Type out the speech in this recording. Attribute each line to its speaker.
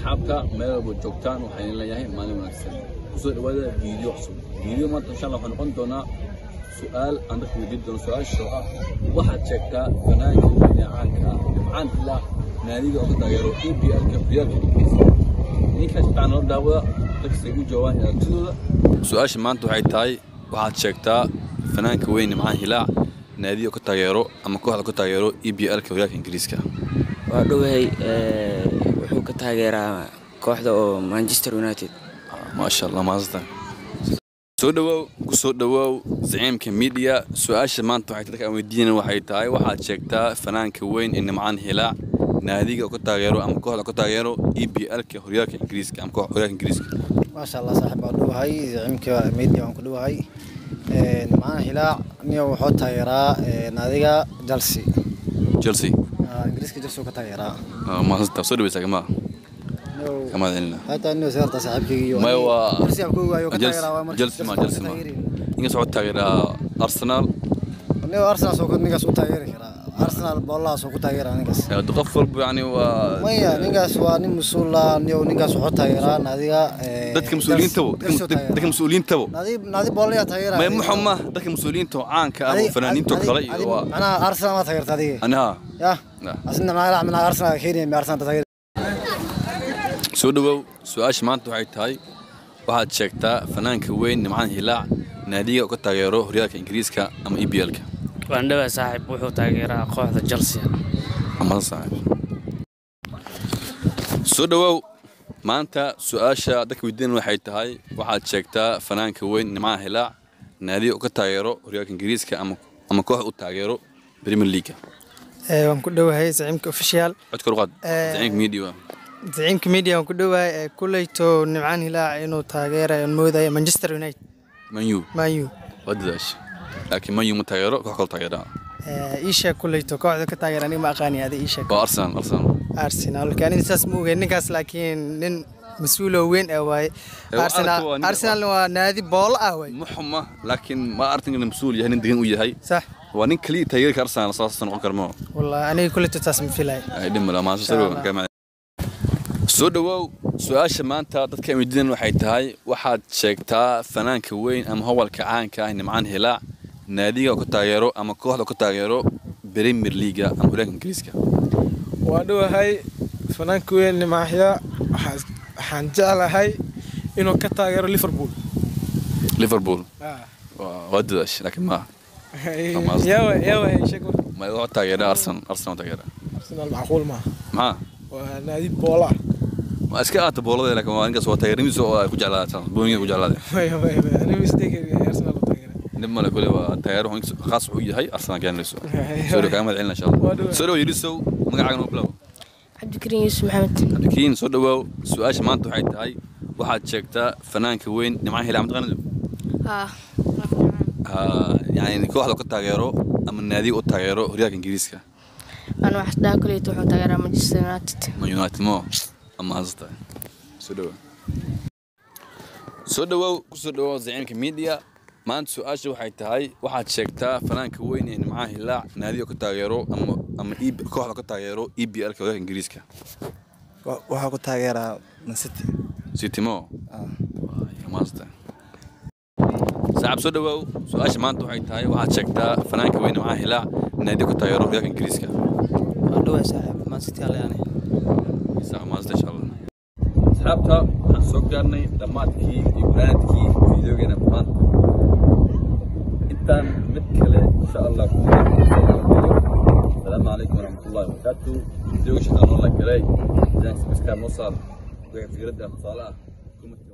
Speaker 1: asxaabta meel walba joogtaan waxaan leeyahay maalin wanaagsan kusoo dhawaada fiideo cusub fiideo maanta insha allah waxaa noqon doonaa su-aal aan dadka weydiin doono su-aasha oo ah waxaad sheegtaa fanaanka weyne caanka ah nimcaan ilaa naadiga oo ka taageero e b l-ka riyaalka ingiriiska ninkaas fiican nala daawada dadkasay u jawaabaan aragtidooda su-aasha maanta waxay tahay waxaad sheegtaa fanaanka weyn nimcaan hilaac naadiga oo ka taageero ama kooxda ka taageero e b l-ka horyaalka ingiriiska
Speaker 2: waa dhowahay wuxuu ka taageeraa kooxda oo manchester united
Speaker 1: maasha allah maasatan soo dhawaaw ku soo dhawaaw zaciimka midiya su-aasha maanta waxay dadka aan weydiinayna waxay tahay waxaad sheegtaa fanaanka weyn ee nimcaan hilaac naadiga oo ka taageero ama kooxda ka taageero e b l-ka horyaalka ingiriiska ama kooxda horyaalka ingiriiska
Speaker 3: maasha allah saaxiib waan dhowahay zaciimka media waan ku dhowahay nimcaan hilaac niyo wuxuu taageeraa naadiga chelsea
Speaker 1: chelsea
Speaker 3: Ah, ingiriiska chelsea uu ka taageeraa
Speaker 1: maasanta soo dhaweysaa kamaa
Speaker 3: Niyo-
Speaker 1: kamaa celina
Speaker 3: hataa niyo seerta saaxiibkayga
Speaker 1: Maya waa-
Speaker 3: chelsea aan ku ogahay oo ka
Speaker 1: Chelsea-
Speaker 3: taageeraa waa marka
Speaker 1: Chelsea ma- Chelsea ma.
Speaker 3: taageeri.
Speaker 1: ninkaas waxuu taageeraa arsenal
Speaker 3: niyo arsenal soo ninkaas u taageeri karaa arsenal boolahaas oo ku taageeraa ninkaas
Speaker 1: Hada qof walba yani waa
Speaker 3: maya ninkaas waa nin mas-uul ah niyo ninkaas wuxuu taageeraa naadiga eh,
Speaker 1: dadka mas-uuliyiintabo
Speaker 3: Chelsea- Chelsea uu taageeraa.
Speaker 1: dadka mas-uuliyiintabo
Speaker 3: naadi naadi boolayaa taageeraa
Speaker 1: may muxuma dadka mas-uuliyiinta oo caanka ah oo fanaaniinta oo kale iyo waa
Speaker 3: macnaha arsenal ma taageerta adiga
Speaker 1: aniha
Speaker 3: yah
Speaker 1: Nah.
Speaker 3: asna macnaha macnaha arsenal kenya mi arsenal taageer
Speaker 1: soo dhawaaw su-aasha maanta waxay tahay waxaad sheegtaa fanaanka weyn nimcaan hilaac naadiga oo ka taageero horyaalka ingiriiska ama e b l-ka
Speaker 4: waan dhawaa saaxiib wuxuu taageeraa kooxda chelsea
Speaker 1: amada saaxiib soo dhawaaw maanta su-aasha dadka weydiinan waxay tahay waxaad sheegtaa fanaanka weyn nimcaan hilaac naadiga oo ka taageero horyaalka ingiriiska ama ama koox u taageero premier leaga
Speaker 5: waan ku dhowahay zaciimka official
Speaker 1: codka ruqaad
Speaker 5: Eh,
Speaker 1: zaciimka media
Speaker 5: zaciimka media waan ku dhowahay kuleyto nimcaan hilaac inuu taageerayo aan moodaya manchester united
Speaker 1: manyu
Speaker 5: manu
Speaker 1: waa dadaasha laakiin manyu ma taageero koox kale taageeraa
Speaker 5: iisheeg kuleyto kooxda ka taageera aniga ma aqaani adi iisheeg
Speaker 1: waa arsenal arsenal
Speaker 5: arsenal marka aniga saas ma ogeyn ninkaas laakiin nin mas-uuloo weyn ah waaye
Speaker 1: Eh, waa
Speaker 5: arsenal
Speaker 1: aragti waa nin-
Speaker 5: arsenalna waa naadi boolo ah waaye
Speaker 1: muxuma laakiin ma artinkan mas-uul yahay nin degan u yahay
Speaker 5: sax
Speaker 1: waa nin kaliya taageerka arsenal saas noqon karmo
Speaker 5: wallahi aniga kuleyto taas ma filaya
Speaker 1: ay dhimala maasha
Speaker 5: Insha Allah.
Speaker 1: soo dhawaaw su-aasha maanta dadka aan weydiinan waxay tahay waxaad sheegtaa fanaanka weyn ama howlka caanka ah nimcaan hilaac naadiga oo ka taageero ama kooxda oo ka taageero premier leaga ama horyaalka ingiriiska
Speaker 6: waa dhowahay fanaanka weyn nimaaxya waxaa- waxaan jeclahay inuu ka taageero liverpool
Speaker 1: liverpool waa waa dadaash laakiin ma Amaazing.
Speaker 6: yawa yawa sheeg marka
Speaker 1: ma wuxuu taageeraa arsenal arsenal taageera
Speaker 6: arsenal macquul maaha
Speaker 1: maxaa
Speaker 6: waa naadi boola ah
Speaker 1: waa iska aata boolada laakiin waa ninkaas waa taageerimiisa oo ay ku jeclaadaan booniga ku jeclaadeen
Speaker 6: maya maya maya aniga mistake arsenal u taageera
Speaker 1: dib male kule waa taageero xun khaas wuxuu yahay arsenal gaanayso soo dhow kaaga mahad celina insha allah
Speaker 6: Waa dhow.
Speaker 1: soo dhow yirisow magacaaga noo bilow
Speaker 7: cabdikariin yuusuf maxamed
Speaker 1: cabdikiin soo dhawaaw su-aasha maanta waxay tahay waxaad sheegtaa fanaanka weyn nimcaan hilaa mataqaanid
Speaker 7: haa
Speaker 1: yani kooxda ka taageero ama naadiga u taageero horyaalka ingiriiska
Speaker 7: aan wax dhaha kuleyta wuxuu taageeraa manchester united
Speaker 1: ma united mo ama hasta soo dhawaaw soo dhawaaw ku soo dhawaaw zaciimka media maanta su-aasha waxay tahay waxaad sheegtaa fanaanka weyn ee nimcaan hilaac naadiga ka taageero ama ama EB kooxda ka taageero e b l-ka horyaalka ingiriiska
Speaker 3: waxaa ku taageeraa man city
Speaker 1: sitimo maasta saaxib soo dhawaaw su-aasha maanta waxay tahay waxaad sheegtaa fanaanka weyn nimcaan hilaac naadiga ka taageero horyaalka ingiriiska
Speaker 2: waa dhowahay saaxiib man city alayane
Speaker 1: Saa maasta insha Allah. asxaabta waxaan soo gaarnay dhammaadkii iyo banaadkii fiideogeena maanta intaan mid kale insha allah ku asalaamu calaykum waraxmatullahi wabarakaatu fiideoga shaqaa noo la galay idan sabiskaa noo saar wixii fikradda tusaale ah